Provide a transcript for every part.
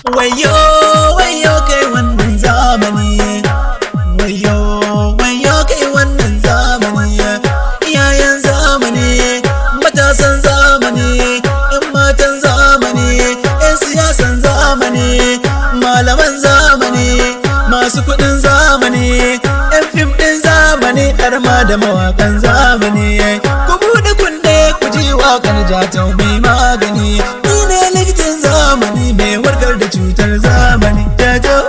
wayo wayo kai wannan zamani wayo wayo kai wannan zamani iyayen zamani matasan zamani yan matan zamani yan siyasan zamani malaman zamani masu kudin zamani yan fim din zamani har ma da mawakan zamani ku buɗe kunne ku ji waƙar jatau mai magani ni ne likitan zamani mai warkar da cutar zamani jatau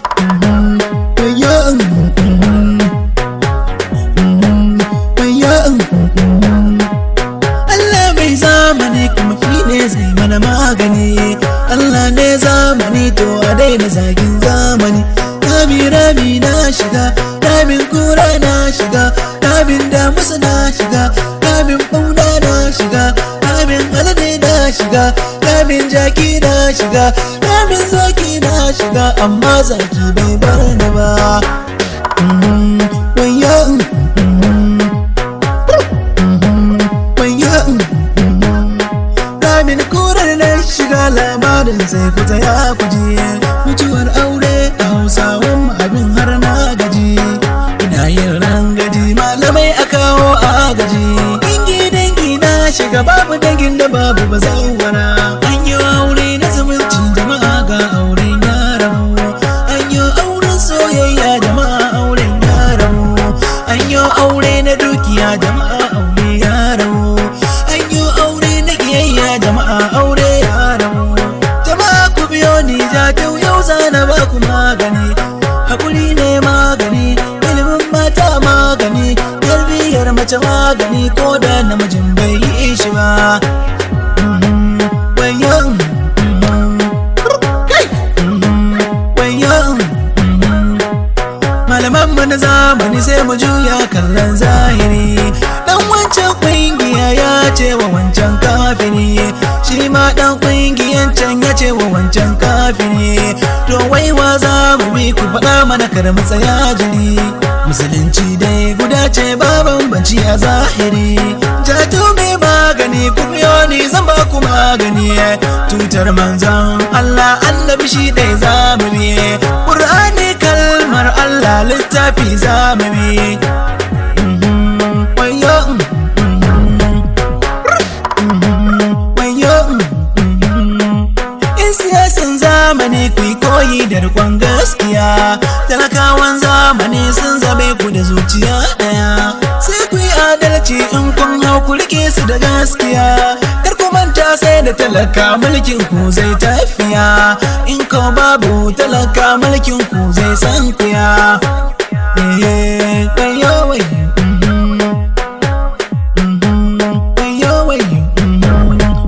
Allah mai zamani kuma shi ne zai mana magani Allah ne zamani to a daina zagin zamani Rami rami na shiga, ramin kura na shiga, ramin damusa na shiga, ramin bauna na shiga, ramin alade na shiga, ramin jaki na shiga, ramin zaki na shiga, amma zaki bai bar ni ba. Mm, wayyo, mm, wayyo, mm, ramin kurar na shiga labarin sai ku tsaya ku je mutuwar aure a hausawan mu abin har na gaji ina yin rangaji malamai a kawo agaji dangi dangi na shiga babu dangin da babu bazawara an yi aure na zumunci jama'a ga auren yaramu an yi auren soyayya jama'a auren yaramu an yi aure na dukiya jama'a aure yaramu an yi aure na kiyayya jama'a aure yaramu jama'a ku biyo ni jatau yau zana ba ku magani hakuri ne magani ilimin mata magani tarbiyyar mace magani ko da namijin bai yi shi ba Mhm, wayo, mhm, kai, mhm, wayo, mhm. malaman mu na zamani sai mu juya kallon zahiri dan wancan kungiya ya ce wa wancan kafiri shi ma dan kungiyan can ya ce wa wancan kafiri to wai wa za mu bi ku faɗa mana kar mu tsaya jiri musulunci dai guda ce ba bambanci a zahiri jato mai magani ku biyo ni zan ba ku magani tutar manzon Allah annabi shi dai zamu bi Qur'ani kalmar Allah littafi zamu bi Mhm, wayo mhm, mhm, wayo mhm. In siyasan zamani ku yi koyi da rikon gaskiya talakawan zamani sun zabe ku da zuciya ɗaya sai ku yi adalci in kun hau ku rike su da gaskiya kar ku manta sai da talaka mulkin ku zai tafiya in ko babu talaka mulkin ku zai san kuya Eh, wayo, wayo, mhm, mhm, wayo, wayo, mhm.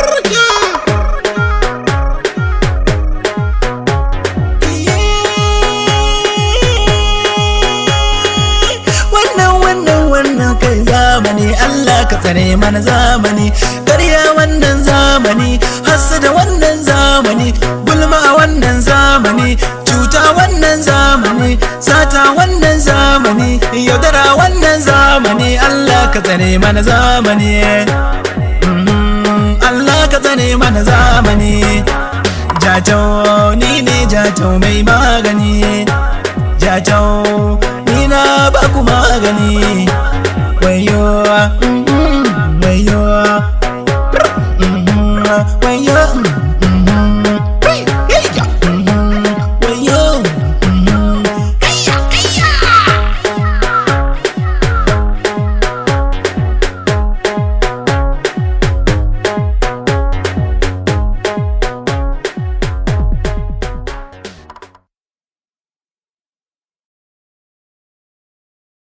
wannan wannan wannan kai zamani Allah ka tsare mana zamani ƙarya wannan zamani da wannan zamani gulma a wannan zamani cuta wannan zamani sata wannan zamani yaudara wannan zamani Allah ka tsare mana zamani Mhm, Allah ka tsare mana zamani jatau ni ne jatau mai ma